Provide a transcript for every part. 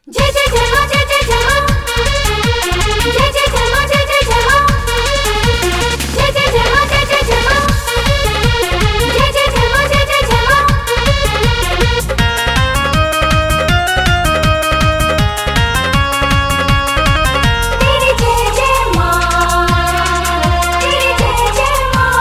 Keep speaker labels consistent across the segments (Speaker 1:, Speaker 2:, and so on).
Speaker 1: जय जय जय हो जय जय जय हो जय जय जय हो जय जय जय हो जय जय जय हो जय जय जय हो जय जय जय हो जय जय जय हो तेरी जय जय मां तेरी जय जय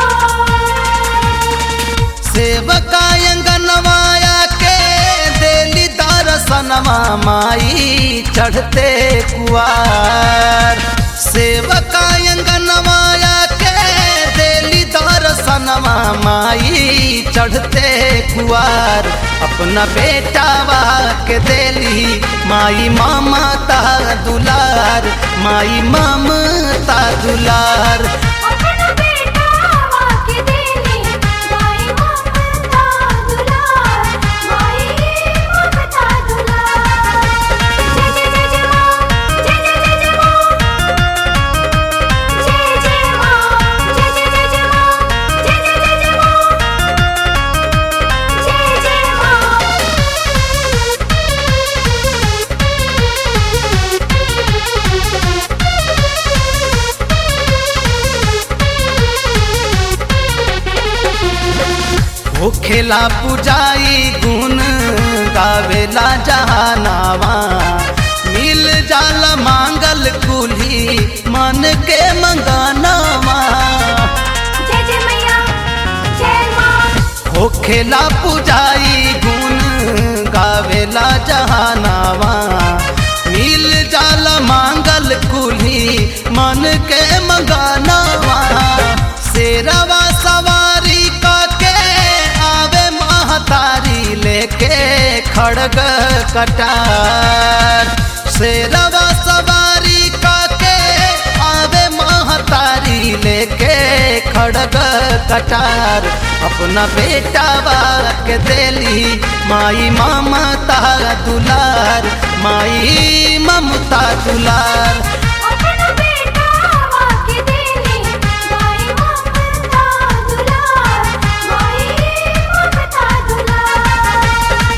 Speaker 1: मां
Speaker 2: सेवका अंगनवाया के देली दर्शनवा माई चढ़ते कुआर सेवका अंगनवाया के देली दर्शनवा माई चढ़ते कुआर अपना बेटावा के देली माई ममता दुलार माई ममता दुलार
Speaker 1: अपना बेटा वाके देली माई ममता दुलार माई ममता दुलार जय जय जय जय मां जय जय जय जय मां जय जय मां जय जय जय जय मां जय जय जय जय मां जय जय
Speaker 2: होखेला पुजाई गुण गावेला जहानावा मिल जाल मांगल कुल्ही मन के मंगानावा
Speaker 1: जय जय मैया जय मां
Speaker 2: होखेला पुजाई गुण गावेला जहानावा मिल जाल मांगल कुल्ही मन के मंगानावा शेरवा सवारी के आवे महतारी लेके खड़ग कटार शेरवा सवारी के आवे महतारी लेके खड़ग कटार अपना बेटा के देली माई ममता दुलार माई ममता दुलार
Speaker 1: अपना बेटा वाके देली माई ममता दुलार माई ममता दुलार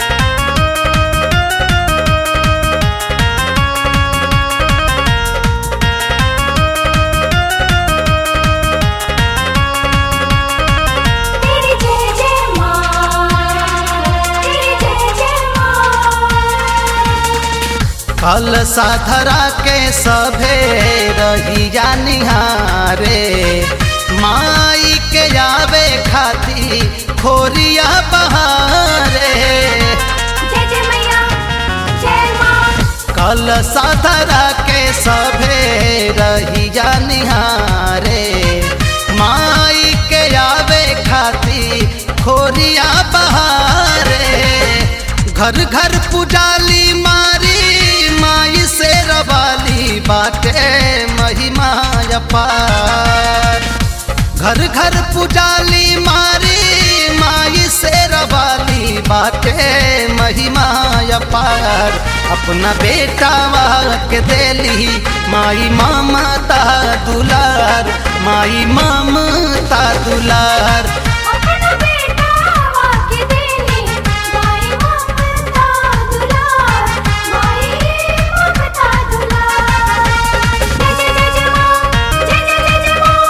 Speaker 1: तेरी जय जय मां तेरी जय जय मां
Speaker 2: कल साधरा के सभे रहिया निहारे माई के आवे खाती खोरिया बहारे
Speaker 1: जय जय मैया जय मां
Speaker 2: कल साधरा के सभे रहिया निहारे माई के आवे खाती खोरिया बहारे घर घर पुजाली मारी माई से रवाली बाटे महिमा अपार घर घर पुजाली मारी माई से रवाली बाटे महिमा अपार अपना बेटा के देली माई ममता दुलार माई ममता दुलार
Speaker 1: अपना बेटा वाके देली माई ममता दुलार माई ममता दुलार जय जय जय जय मां जय जय जय जय मां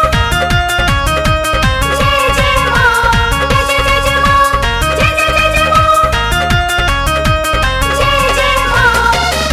Speaker 1: जय जय मां जय जय जय जय मां जय जय जय जय मां जय जय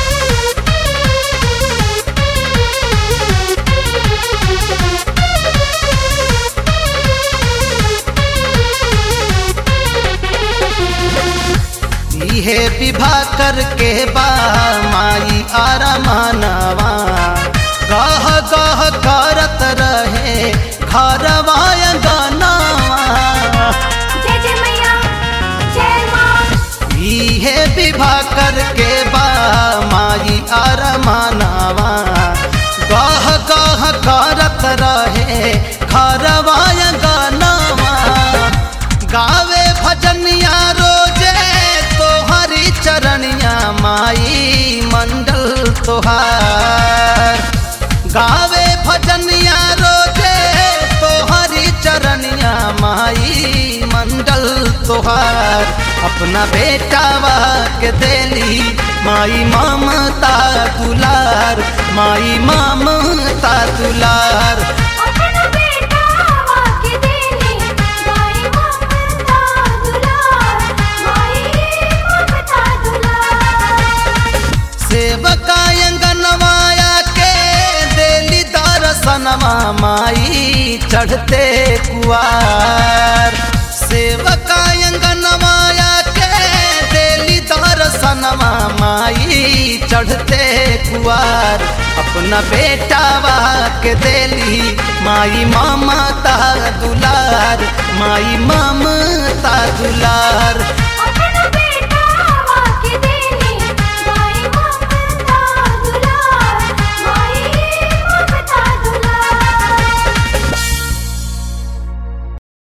Speaker 2: इहे विवाह करके बा माई आरमानवा गह गह करत रहे घरवा अंगनवा
Speaker 1: जय जय मैया जय मां
Speaker 2: इहे विवाह करके बा माई आरमानवा गह गह करत रहे घरवा अंगनवा गावे भजनिया रोजे तोहरी चरनिया माई मंडल तोहार गावे भजनिया रोजे तोहरी चरनिया माई मंडल तोहार अपना बेटावा के देली माई ममता दुलार माई ममता दुलार
Speaker 1: अपना बेटा वाके देली माई ममता दुलार माई ममता दुलार
Speaker 2: सेवका अंगनवाया के देली दर्शनवा माई चढ़ते कुआर सेवका अंगनवाया के देली दर्शनवा माई चढ़ते कुआर अपना बेटावा के देली माई ममता दुलार माई ममता